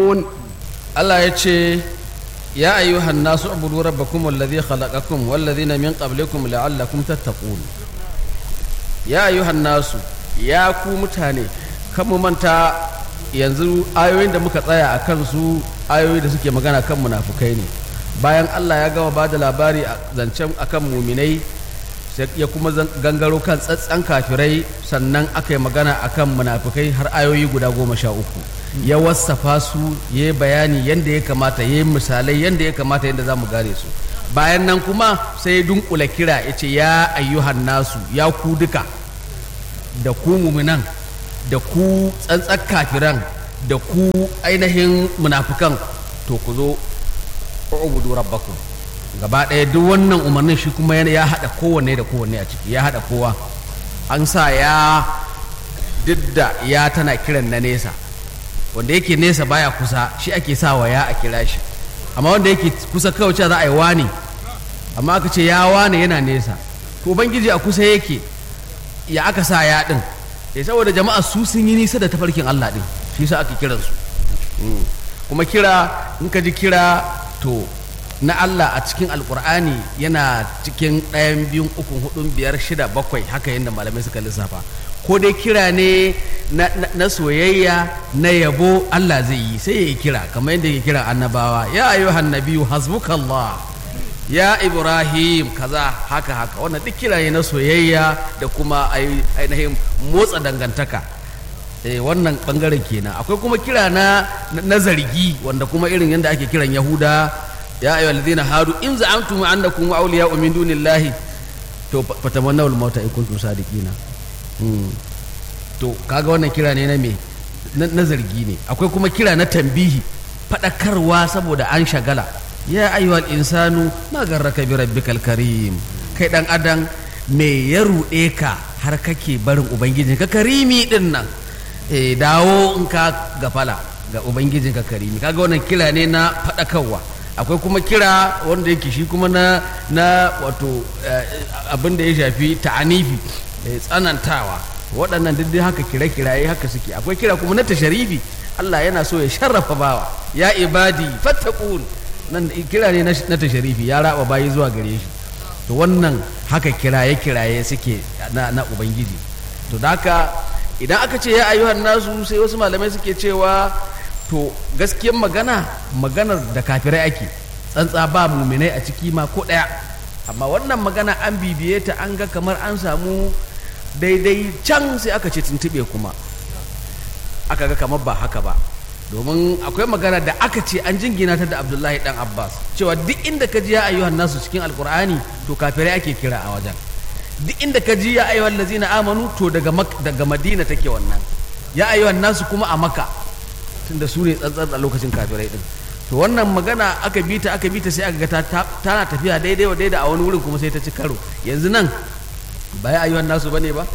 تتقون Allah ya ce ya ayyuhan nasu ubudu rabbakum alladhi khalaqakum walladhina min qablikum la'allakum tattaqun ya ayyuhan nasu ya ku mutane kan mu manta yanzu ayoyin da muka tsaya a kan su ayoyi da suke magana kan munafukai ne bayan Allah ya gama ba da labari a zancen akan muminai sai ya kuma zan- gangaro kan tsatsan kafirai sannan aka yi magana akan munafukai har ayoyi guda goma sha uku ya wassafa su ya yi bayani yadda ya kamata ya yi misalai yadda ya kamata yadda za mu gane su bayan nan kuma sai ya dunkula kira ya ce ya ayyuhan nasu ya ku duka da ku muminan da ku tsantsar kafiran da ku ainihin munafukan to ku zo ubudu rabbakum gaba ɗaya duk wannan umarnin shi kuma yana- ya haɗa kowanne da kowanne a ciki ya haɗa kowa an sa ya duk da ya tana kiran na nesa wanda yake nesa baya kusa shi ake sa wa ya a kira shi amma wanda yake kusa kawai cewa za a yi wani amma aka ce ya wane yana nesa to ubangiji a kusa yake ya aka sa ya din eh saboda jama'a su sun yi nisa da tafarkin Allah din shi yasa ake kiran su Mm. kuma kira in ka ji kira to na Allah a cikin alkur'ani yana cikin ɗayan biyun ukun hudun biyar shida bakwai haka yadda malamai suka lissafa ko dai kira ne na, na- na soyayya na yabo Allah zai yi sai ya yi kira kamar yadda ya kira annabawa ya ayyuhan nabiyyu hasbukallah ya ibrahim kaza haka haka wannan duk kira ne na soyayya da kuma ai- ainihin motsa dangantaka eh wannan bangaren kenan akwai kuma kira na na zargi wanda kuma irin yadda ake kiran yahuda ya ayyuhal ladina hadu in za'amtum annakum awliya min dunillahi to fa- fatamannawul mauta in kuntum sadiqina Hmm. to kaga wannan kira ne na me na na zargi ne akwai kuma kira na tambihi fadakarwa saboda an shagala ya ayyuhal insanu ma garraka bi rabbikal karim kai dan adam me ya ruɗe ka har kake barin ubangijinka karimi din nan eh dawo in ka gafala ga ubangijinka karimi kaga wannan kira ne na fadakarwa akwai kuma kira wanda yake shi kuma na na wato eh, abin da ya shafi ta'anifi eh, tsanantawa waɗannan duk dai haka kire-kiraye haka suke akwai kira kuma na tasharifi Allah yana so ya sharrafa bawa ya ibadi fattaqun nan kira ne na na tasharifi ya raba bayi zuwa gare shi to wannan haka kiraye-kiraye suke na, na ubangiji to da haka idan aka ce ya ayyuhan nasu sai wasu malamai suke cewa to gaskiyar magana maganar da kafirai ake tsantsa ba muminai a ciki ma ko ɗaya amma wannan magana an bibiye ta an ga kamar an samu daidai can sai aka ce tuntuɓe kuma aka ga kamar ba haka ba domin akwai magana da aka ce an jingina ta da abdullahi dan abbas cewa duk inda ka ji ya ayyuhan nasu cikin alkur'ani to kafirai ake kira a wajen duk inda ka ji ya ayyuhan lazina amanu to daga Mak- daga madina take wannan ya ayyuhan nasu kuma a maka tunda su ne tsantsar a lokacin kafirai din to wannan magana aka bi ta aka bi ta sai aka ga ta- ta- tana tafiya daidai wa daidai a wani wurin kuma sai ta ci karo yanzu nan ba ya ayyuhan nasu bane ba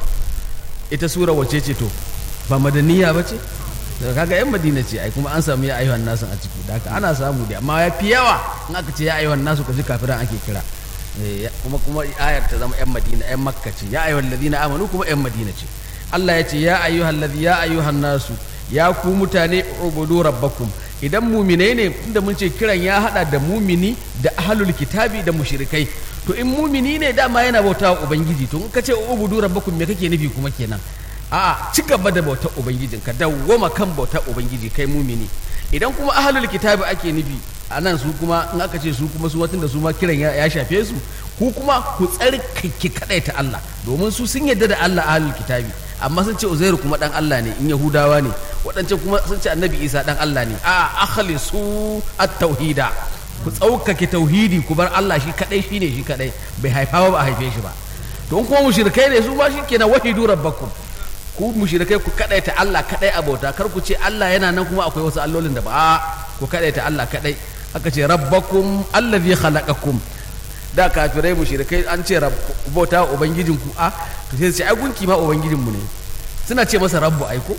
ita sura wace ce to ba madaniya ba ce daga kaga yan madina ce ai kuma an samu ya ayyuhan nasu a ciki da haka ana samu da amma ya fi yawa in aka ce ya ayyuhan nasu ka ji kafiran ake kira Eh, ya- kuma kuma ayar ta zama yan madina yan makka ce ya ayyuhan ladina amanu kuma yan madina ce Allah ya ce ya ayyuhan ladhi ya ayyuhan nasu ya ku mutane ubudu rabbakum idan mumine ne inda mun ce kiran ya hada da mumini da ahlul kitabi da mushrikai to in mumini ne dama yana bauta wa ubangiji to in ka ce ubudu rabbakum me kake nufi kuma kenan a'a ci gaba da bautar ubangijin ka dawwama kan bautar ubangiji kai mumini idan kuma ahlul kitabi ake nufi a nan su kuma in aka ce su kuma su watan da su ma kiran ya ya shafe su ku kuma ku tsarkake kadai ta Allah domin su sun yadda da Allah ahlul kitabi amma sun ce Uzairu kuma dan Allah ne in Yahudawa ne waɗancan kuma sun ce Annabi Isa dan Allah ne a akhlisu at-tauhida ku tsaukake tauhidi ku bar Allah shi kadai shine shi kadai bai haifa ba a haife shi ba to in kuma mushrikai ne su ma shikenan wahidu rabbakum ku mushrikai ku kadaita Allah kadai abota kar ku ce Allah yana nan kuma akwai wasu allolin da ba a ku kadaita Allah kadai aka ce rabbakum allazi khalaqakum da kafirai mushrikai an ce bauta ubangijin ku a to sai su ce ai gunki ma ubangijin mu ne suna ce masa rabbu aiko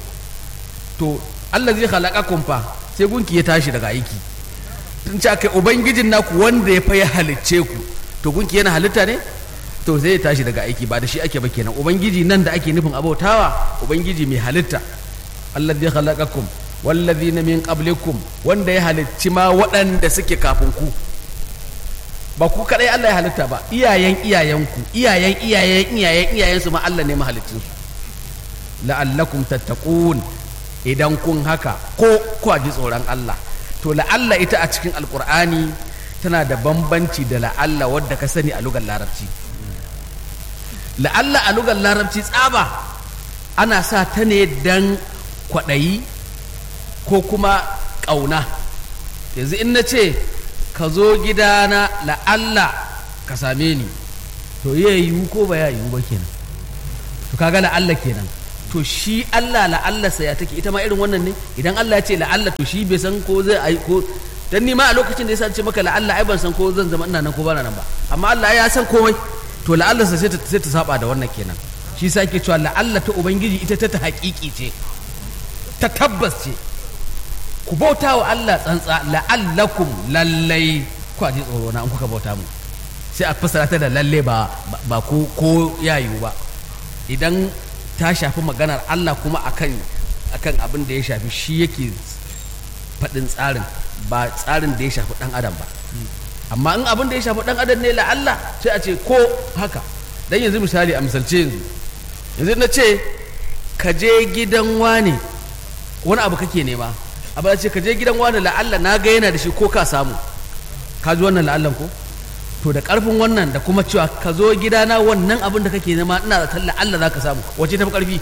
to allazi khalaqakum fa sai gunki ya tashi daga aiki tun ce akai ubangijin naku wanda ya fa ya halicce ku to gunki yana halitta ne to zai tashi daga aiki ba da shi ake ba kenan ubangiji nan da ake nufin abautawa ubangiji mai halitta alladhi khalaqakum wallazina min qablikum wanda ya halicci ma waɗanda suke kafin ku ba ku kadai Allah ya halitta ba iyayen iyayenku iyayen iyayen iyayen iyayen su ma Allah ne mahalicin su la'allakum tattaqun idan kun haka ko ku ji tsoron Allah to la'alla ita a cikin alqur'ani tana da bambanci da la'alla wadda ka sani a lugar larabci la'alla a lugar larabci tsaba ana sa ta ne dan kwaɗayi ko kuma ƙauna yanzu in na ce ka zo gidana la'alla ka same ni to ya yiwu ko ba ya yiwu ba kenan to kaga la'alla kenan to shi Allah la'alla sa ya take ita ma irin wannan ne idan Allah ya ce la'alla to shi bai san ko zai ai ko dan ni ma a lokacin da ya ce maka la'alla ai ban san ko zan zama ina nan ko ba nan ba amma Allah ya san komai to la'alla sa sai ta sai ta saba da wannan kenan shi sa ke cewa la'alla ta ubangiji ita ta ta haƙiƙi ce ta tabbas ce ku bauta wa Allah tsantsa la'allakum lallai ku ji tsoro na an kuka bauta mu sai a fassara ta da lalle ba ba ko ko yayu ba idan ta shafi maganar Allah kuma akan akan abin da ya shafi shi yake faɗin tsarin ba tsarin da ya shafi ɗan adam ba amma in abin da ya shafi ɗan adam ne la Allah sai a ce ko haka dan yanzu misali a misalce yanzu yanzu na ce ka je gidan wane wani abu kake nema abu ce ka je gidan wane la Allah na ga yana da shi ko ka samu ka ji wannan la'allan ko to da karfin wannan da kuma cewa ka zo gidana wannan abin da kake nema ina da talla Allah za ka samu wace tafi karfi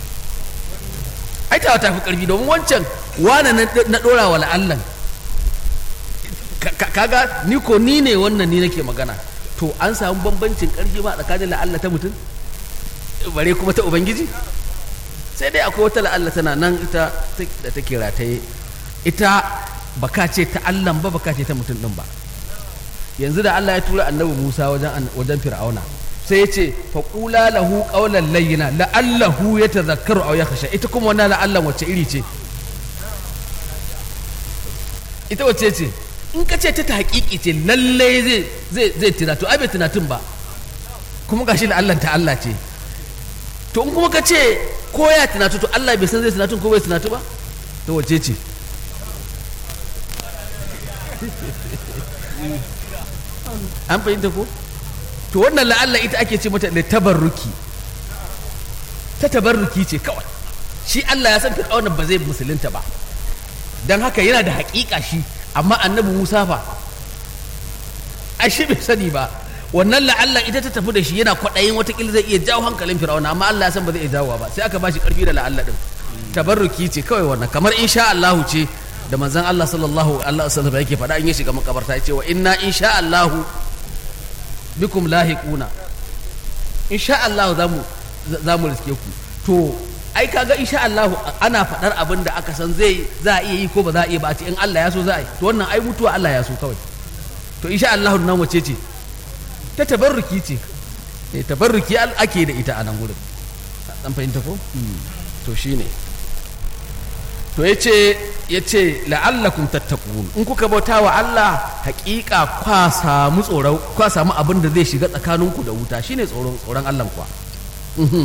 ai ta tafi karfi domin wancan wane na dora wa la'allan kaga ni ko ni ne wannan ni nake magana to an samu bambancin karfi ma tsakanin la'alla ta mutum bare kuma ta ubangiji sai dai akwai wata la'alla tana nan ita da take rataye ita baka ce ta Allah ba baka ce ta mutum din ba yanzu da Allah ya tura annabi Musa wajen wajen Fir'auna sai ya ce faqula lahu qawlan layyina la'allahu yatadhakkaru aw yakhsha ita kuma wannan la'allan wacce iri ce ita wacce ce in ka ce ta ta hakiki ce lalle zai zai zai tunatu ai bai tunatun ba kuma gashi la'allan ta Allah ce to in kuma ka ce ko ya tunatu to Allah bai san zai tunatun ko bai tunatu ba to wacce ce an fahimta ko to wannan la'alla ita ake ce mata da tabarruki ta tabarruki ce kawai shi Allah ya san fir'auna ba zai musulunta ba don haka yana da haƙiƙa shi amma annabi Musa fa ai shi bai sani ba wannan la'alla ita ta tafi da shi yana kwaɗayin watakila zai iya jawo hankalin fir'auna amma Allah ya san ba zai iya jawo ba sai aka ba shi ƙarfi da la'alla din tabarruki ce kawai wannan kamar insha Allahu ce da manzon Allah sallallahu alaihi wasallam yake faɗa in ya shiga makabarta ya ce wa inna insha Allahu bikum lahiquna insha Allah zamu zamu riske ku to ai kaga insha Allah ana faɗar abin da aka san zai za a iya yi ko ba za a iya ba a ce in Allah ya so za a yi to wannan ai mutuwa Allah ya so kawai to insha Allah nan wace ce ta tabarruki ce eh tabarruki ake da ita a nan gurin dan fahimta ko to shine to yace yace la'allakum tattaqun in kuka bauta wa Allah haƙiƙa kwa samu tsoro kwa samu abin da zai shiga tsakaninku da wuta shine tsoron tsoron Allah kuwa